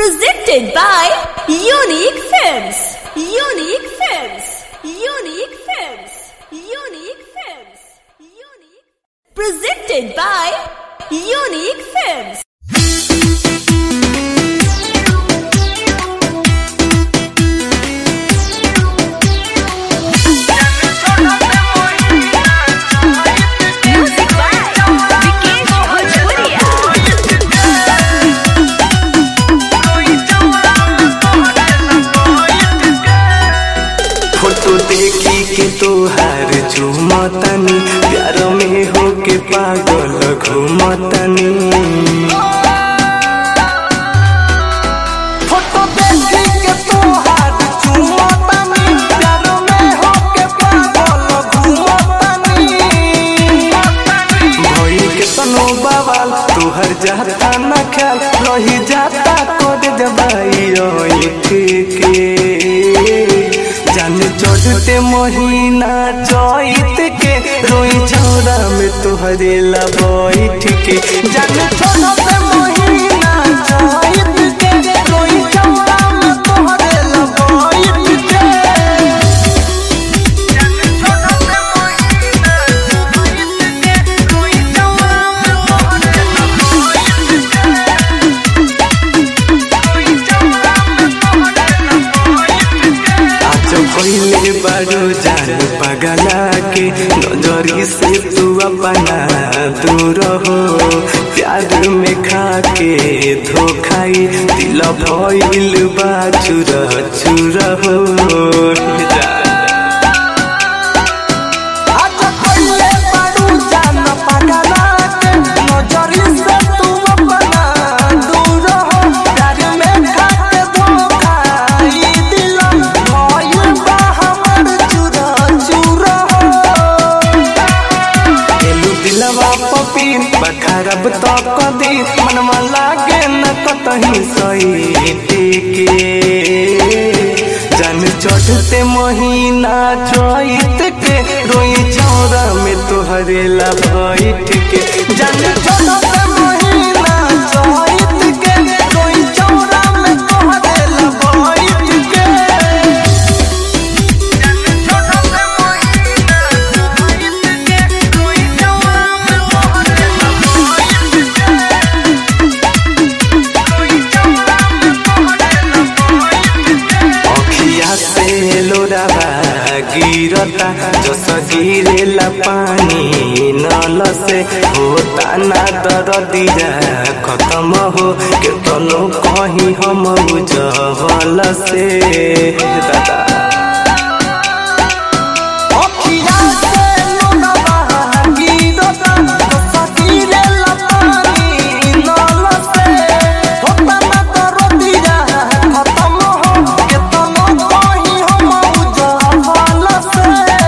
Presented by Unique Films. Unique Films. Unique Films. Unique Films. Unique. Presented by Unique Films. Music by Vikesh Bhojpuria. Photo देखी के तोहार झूमतनी प्यार में होके पागल घूमतनी फोटो देखी के तोहार झूमतनी प्यार में होके पागल घूमतनी भई के तनो बवाल तोहर जाता न ख्याल रही जाता कोड जबाई ओए के जान चढ़ते महीना चैत के रोई छौरा में तोहरे ला बैठ के जान चढ़ते महीना चैत के रोई छौरा में तोहरे ला बैठ के आज पहले बारो जान पगला के नजरी से तू अपना दूर हो प्यार में खा के धोखाई दिल भइल बा चुर चुर हो आज पहले बारो जान पगला के नजरी से तू अपना दूर हो प्यार में खा के धोखाई दिल भइल बा हमर चुर चुर हो एलू दिलवा पपीर बखरब तो कदी मनवा लागे न कतही सही टिके जन चढ़ते महीना चैत के रोई चौरा में तोहरे ला बैठ के जन चढ़ते महीना चैत के रोई चौरा में तोहरे ला बैठ के अखिया से लोरावा गिरता जस गिरेला पानी नल से होता ना दरदिया खत्म हो के तनो कहीं हम उजवल से दादा अखिया से लोरावा गिरता जस गिरेला पानी नल से होता ना दरदिया खत्म हो के तनो कहीं हम उजवल से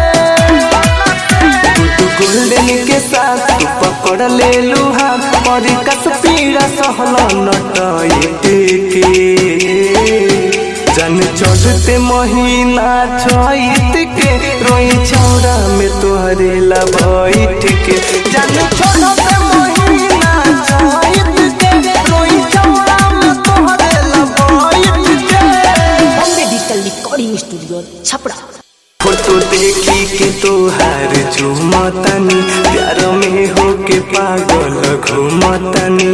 तू गोल्डन के साथ तू पकड़ ले लुहा और कस पीड़ा सहल नट के जन चढ़ते महीना चैत के रोई छौरा में तोहरे ला बैठ के जन चढ़ते महीना चैत के रोई छौरा में तोहरे ला बैठ के Bombay digital recording studio Chhapra photo देखी के तोहार झूमतनी प्यार में होके पागल घूमतनी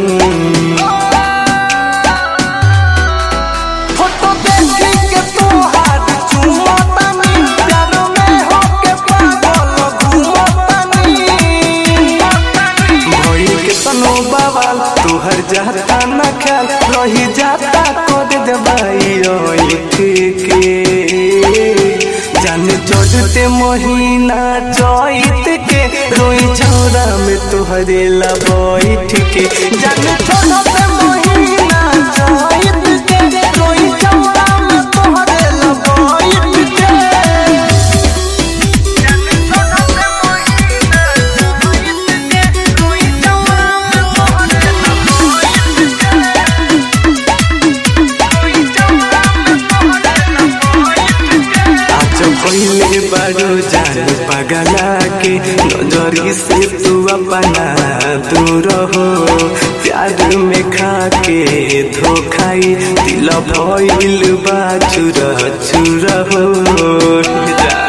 फोटो देखी के तोहार झूमतनी प्यार में होके पागल घूमतनी भई के तनो बवाल तोहर जाता न ख्याल रही जाता कोड दबाई ओए के जान चढ़ते महीना चैत के रोई छौरा में तोहरे ला बैठ के जान चढ़ते महीना चैत के रोई छौरा में तोहरे ला बैठ के आज पहले बारो जान पगला के नजरी से तू अपना दूर हो प्यार में खा दिल भइल बा चुरा चुरा हो जा